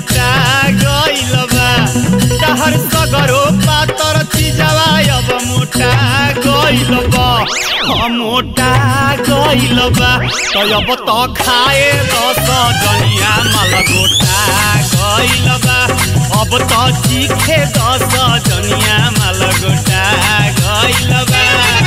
मोटा गइल बा तहर सगरो पातर चिजवा अब मोटा गइल बा हम मोटा गइल बा तो अब तो खाए दस जनिया माल गोटा गइल बा अब तो चीखे दस जनिया माल गोटा गइल बा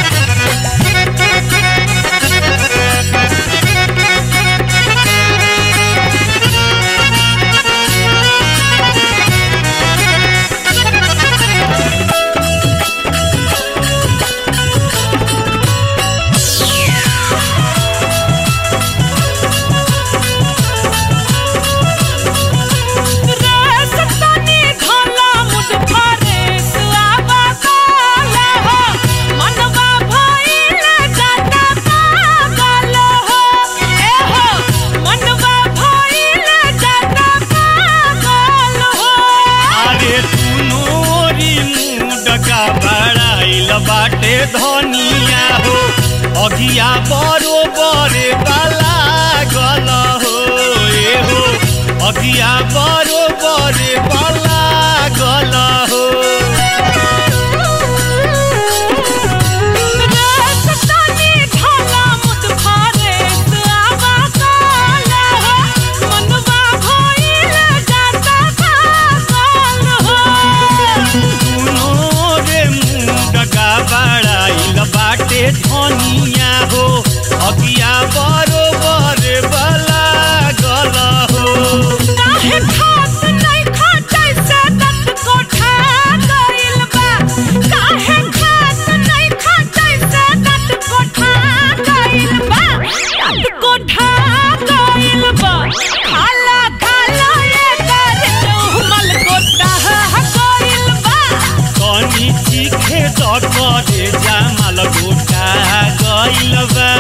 रेस तनी घोला मुड फरेस आवा काला हो मनवा भइल जाता पागल हो ए हो मनवा भइल जाता पागल हो अरे तुनोरी मुडका बड़ाइल बाटे धनिया हो अगिया बरोबर बाला गल हो ए हो अगिया बरोबर बाला गल हो रेस तनी घोला मुड फरेस आवा काला हो मनवा भइल जाता पागल हो दुनो रे मुडका बड़ाइल बाटे धनिया हो अगिया बरोबर बाला गल हो काहे खात नहीं खाते से दत कोठा गइल बा काहे खात नहीं खाते से दत कोठा गइल बा दत कोठा गइल बा खाला खाला ये कर चुमल कोठा गइल बा कनी चीखे दकरे जामल गोटा गइल बा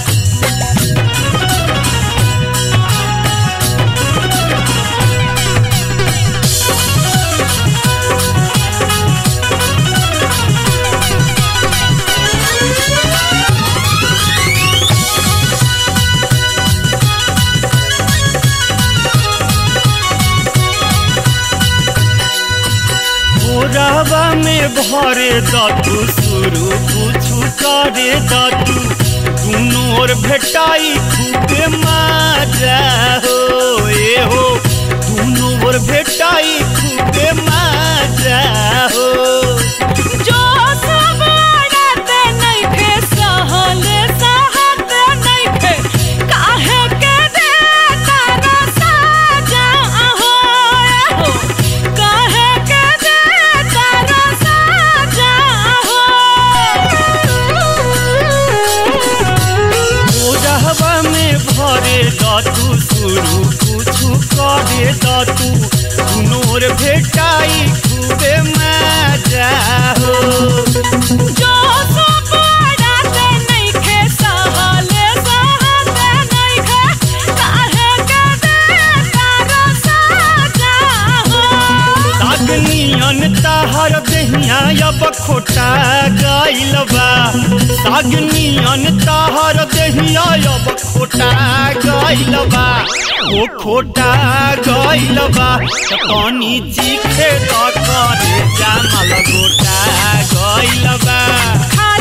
भोरवा में भरे दतु शुरू कुछु करे दतु दुनू ओर भेटाई खूबे माजा हो ए हो दुनू ओर भेटाई खूबे माजा हो जो सब आड़ते नहीं थे सहले सहते नहीं थे काहे के दे तारा साजा हो हो काहे के दे तारा साजा हो भोरवा में भरे दतु शुरू कुछु करे दतु दुनू ओर भेटाई खूबे माजा हो जो सब आड़ते नहीं थे सहले सहते नहीं थे काहे के दे तारा साजा हो सागनियन ताहर दहिया अब खोटा गइल बा सागनियन ताहर दहिया अब खोटा गइल बा ओ खोटा गइल बा त कनी चीखे त करे जामल गोटा गइल बा खा